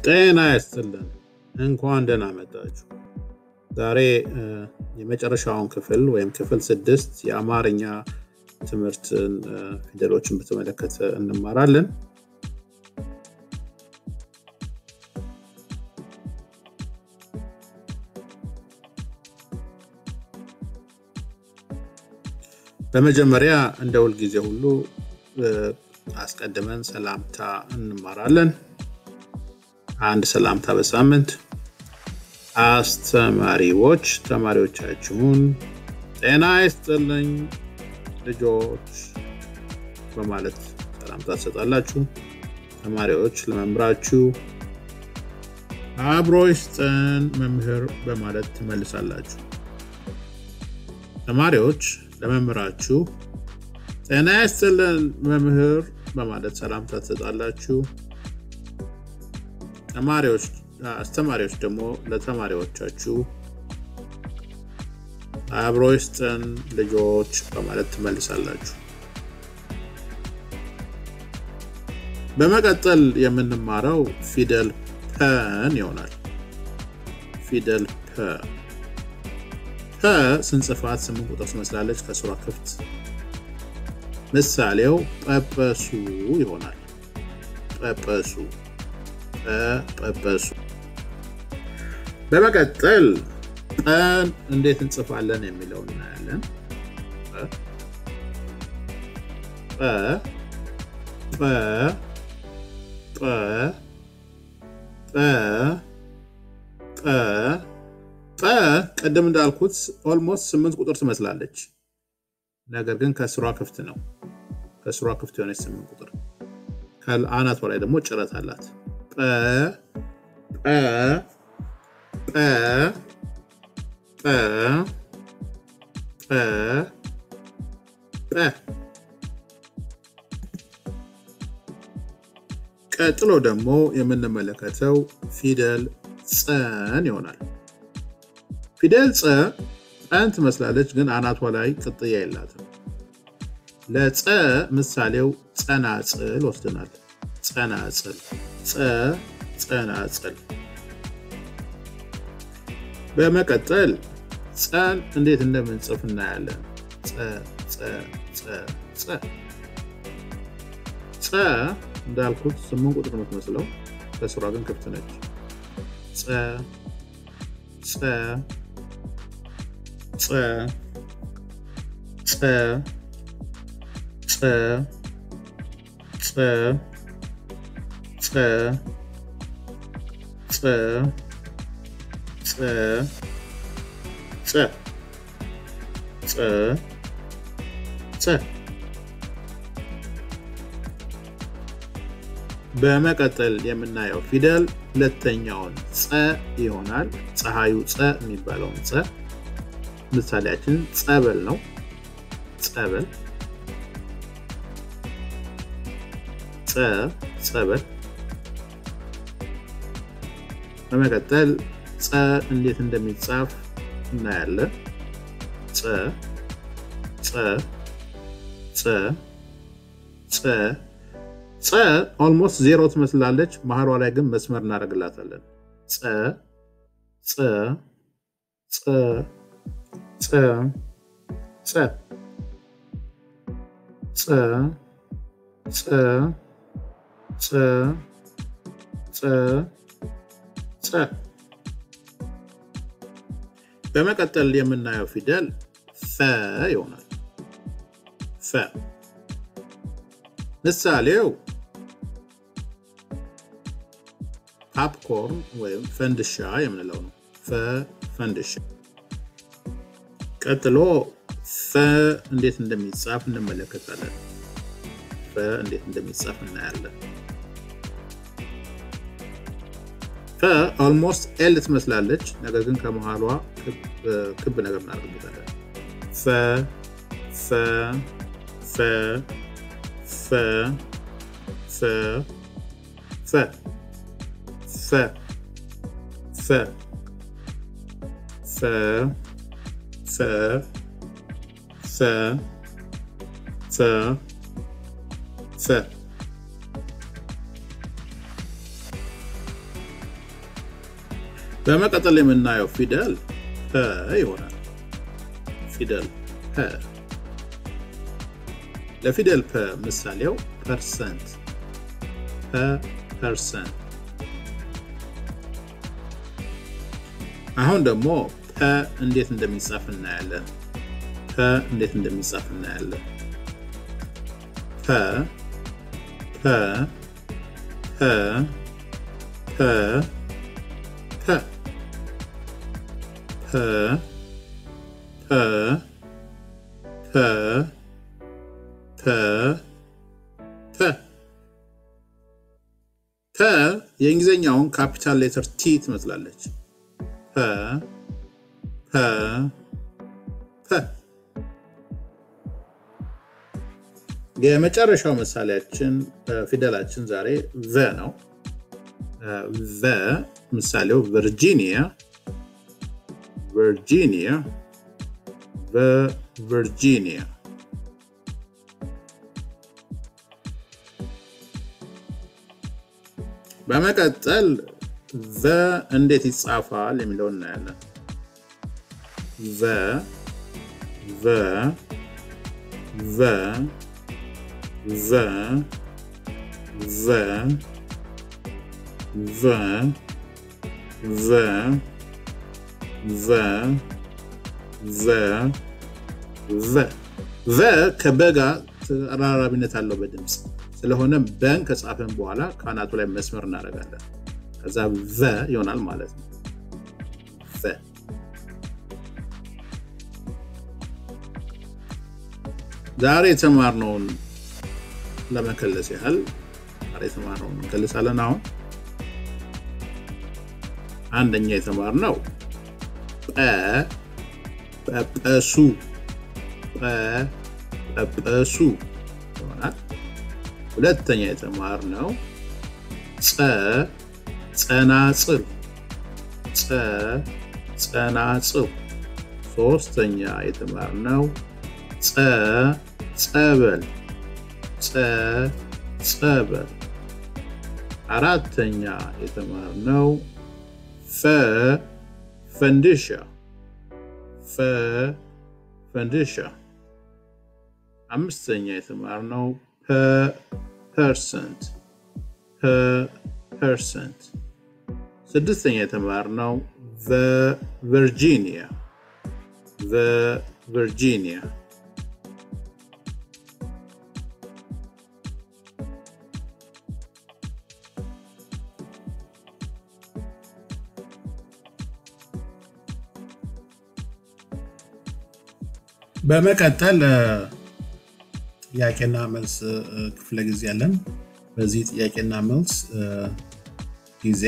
ጤና ይስጥልን። እንኳን ደህና መጣችሁ። ዛሬ የመጨረሻውን ክፍል ወይም ክፍል ስድስት የአማርኛ ትምህርትን ፊደሎችን በተመለከተ እንማራለን። በመጀመሪያ እንደ ሁልጊዜ ሁሉ አስቀድመን ሰላምታ እንማራለን። አንድ ሰላምታ በሳምንት አስተማሪዎች ተማሪዎቻችሁን ጤና ይስጥልኝ ልጆች በማለት ሰላምታ ትሰጣላችሁ። ተማሪዎች ለመምህራችሁ አብሮ ይስጠን መምህር በማለት ትመልሳላችሁ። ተማሪዎች ለመምህራችሁ ጤና ይስጥልን መምህር በማለት ሰላምታ ትሰጣላችሁ። ተማሪዎች አስተማሪዎች ደግሞ ለተማሪዎቻችሁ አብሮ ይስጠን ልጆች በማለት ትመልሳላችሁ። በመቀጠል የምንማረው ፊደል ፐን ይሆናል። ፊደል ፐ ፐ ስንጽፋት ስምንት ቁጥር ትመስላለች ከስሯ ክፍት። ምሳሌው ጰጰሱ ይሆናል። ጰጰሱ ጰጰሱ። በመቀጠል ጰን እንዴት እንጽፋለን የሚለው እናያለን። ጰ ጰ ጰ ጰ ጰ ጰ ቅድም እንዳልኩት ኦልሞስት ስምንት ቁጥር ትመስላለች። ነገር ግን ከስሯ ክፍት ነው። ከስሯ ክፍት የሆነች ስምንት ቁጥር ከአናቷ ላይ ደግሞ ጭረት አላት። ጰ ጰ ጰ ጰ ጰ ጰ ቀጥሎ ደግሞ የምንመለከተው ፊደል ጸን ይሆናል። ፊደል ጸ ጰን ትመስላለች፣ ግን አናቷ ላይ ቅጥያ የላትም። ለጸ ምሳሌው ጸናጽል ወስደናል። ጸናጽል ጸ ጸናጽል። በመቀጠል ጸን እንዴት እንደምንጽፍ እናያለን። ጸ ጸ ጸ ጸ ጸ እንዳልኩት ስምንት ቁጥር የምትመስለው ከስሯ ግን ክፍት ነች። ጸ ጸ ጸ ጸ ጸ ጸ ጸ ጸ ጸ ጸ ጸ ጸ በመቀጠል የምናየው ፊደል ሁለተኛውን ጸ ይሆናል። ፀሐዩ ጸ የሚባለውን ጸ ምሳሌያችን ጸበል ነው። ጸበል ጸ ጸበል። በመቀጠል ጸ እንዴት እንደሚጻፍ እናያለን። ጸ ጸ ጸ ጸ ጸ ኦልሞስት ዜሮ ትመስላለች። መሀሏ ላይ ግን መስመር እናደርግላታለን። ጸ ጸ ጸ ጸ ጸ ጸ ጸ ጸ ጸ ጸ በመቀጠል የምናየው ፊደል ፈ ይሆናል። ፈ ምሳሌው ፓፕኮርን ወይም ፈንድሻ የምንለው ነው። ፈ ፈንድሻ። ቀጥሎ ፈ እንዴት እንደሚጻፍ እንመለከታለን። ፈ እንዴት እንደሚጻፍ እናያለን። ፈ ኦልሞስት ኤል ትመስላለች፣ ነገር ግን ከመሃሏ ክብ ነገር እናደርግበታለን። ፈ ፈ ፈ ፈ ፈ ፈ ፈ ፈ ፈ ፈ ፈ ፈ ፈ በመቀጠል የምናየው ፊደል ፐ ይሆናል። ፊደል ፐ ለፊደል ፐ ምሳሌው ፐርሰንት ፐ ፐርሰንት። አሁን ደግሞ ፐ እንዴት እንደሚጻፍ እናያለን። ፐ እንዴት እንደሚጻፍ እናያለን። ፐ ፐ ፐ ፐ ፐ ፐ ፐ ፐ ፐ ፐ ፐ የእንግሊዝኛውን ካፒታል ሌተር ቲ ትመስላለች። ፐ ፐ ፐ የመጨረሻው ምሳሌያችን ፊደላችን ዛሬ ቨ ነው። ቨ ምሳሌው ቨርጂኒያ ቨርጂኒያ ቨርጂኒያ በመቀጠል ቨ እንዴት ይጻፋል የሚለው እናያለን። ቨ ቨ ቨ ቨ ቨ ቨ ቨ ቨ ቨ ቨ ቨ ከበ ጋር ተቀራራቢነት አለው በድምፅ ስለሆነ በን ከጻፈን በኋላ ከአናቱ ላይ መስመር እናደርጋለን። ከዛ ቨ ይሆናል ማለት ነው። ቨ ዛሬ የተማርነውን ለመከለስ ያህል ዛሬ የተማርነውን እንከልሳለን። አሁን አንደኛ የተማርነው ጰ ጰጰሱ ጰ ጰጰሱ ይሆናል። ሁለተኛ የተማርነው ጸ ጸናጽል ጸ ጸናጽል። ሶስተኛ የተማርነው ጸ ጸበል ጸ ጸበል። አራተኛ የተማርነው ፈ ፈንድሻ ፈ ፈንድሻ። አምስተኛ የተማርነው ፐ ፐርሰንት ፐ ፐርሰንት። ስድስተኛ የተማርነው ቨ ቨርጂኒያ ቨ ቨርጂኒያ። በመቀጠል ጥያቄና መልስ ክፍለ ጊዜ አለን። በዚህ ጥያቄና መልስ ጊዜ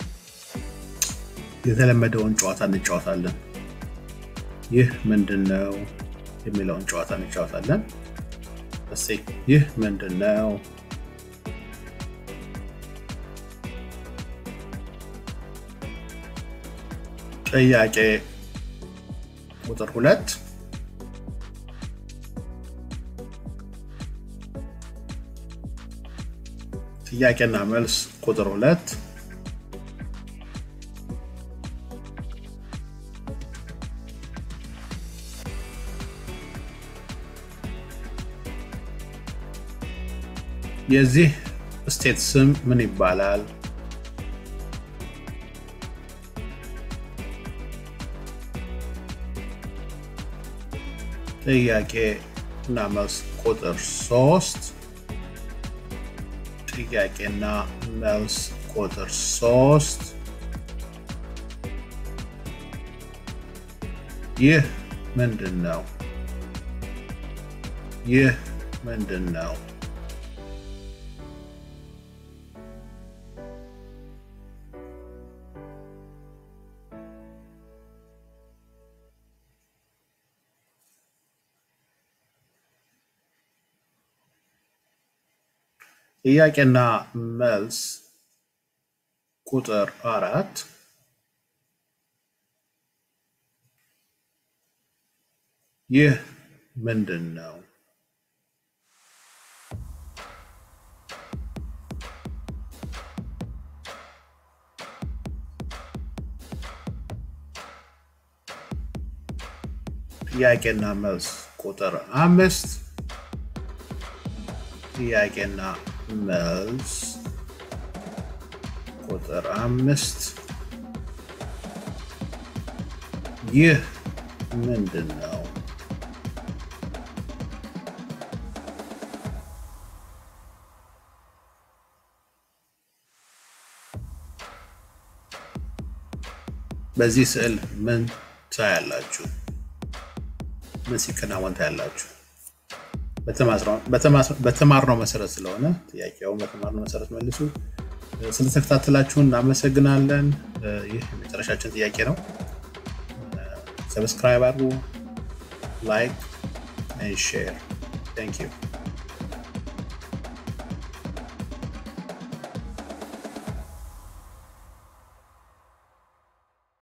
የተለመደውን ጨዋታ እንጫወታለን። ይህ ምንድን ነው የሚለውን ጨዋታ እንጫወታለን። እስኪ ይህ ምንድን ነው? ጥያቄ ቁጥር ሁለት ጥያቄና መልስ ቁጥር ሁለት የዚህ ስቴት ስም ምን ይባላል? ጥያቄ እና መልስ ቁጥር ሶስት ጥያቄና መልስ ቁጥር ሶስት ይህ ምንድን ነው? ይህ ምንድን ነው? ጥያቄና መልስ ቁጥር አራት ይህ ምንድን ነው? ጥያቄና መልስ ቁጥር አምስት ጥያቄና መልስ ቁጥር አምስት ይህ ምንድን ነው? በዚህ ስዕል ምን ታያላችሁ? ምን ሲከናወን ታያላችሁ? በተማርነው መሰረት ስለሆነ ጥያቄውን በተማርነው መሰረት መልሱ። ስለተከታተላችሁን እናመሰግናለን። ይህ የመጨረሻችን ጥያቄ ነው። ሰብስክራይብ አድርጉ፣ ላይክ ሼር። ታንክ ዩ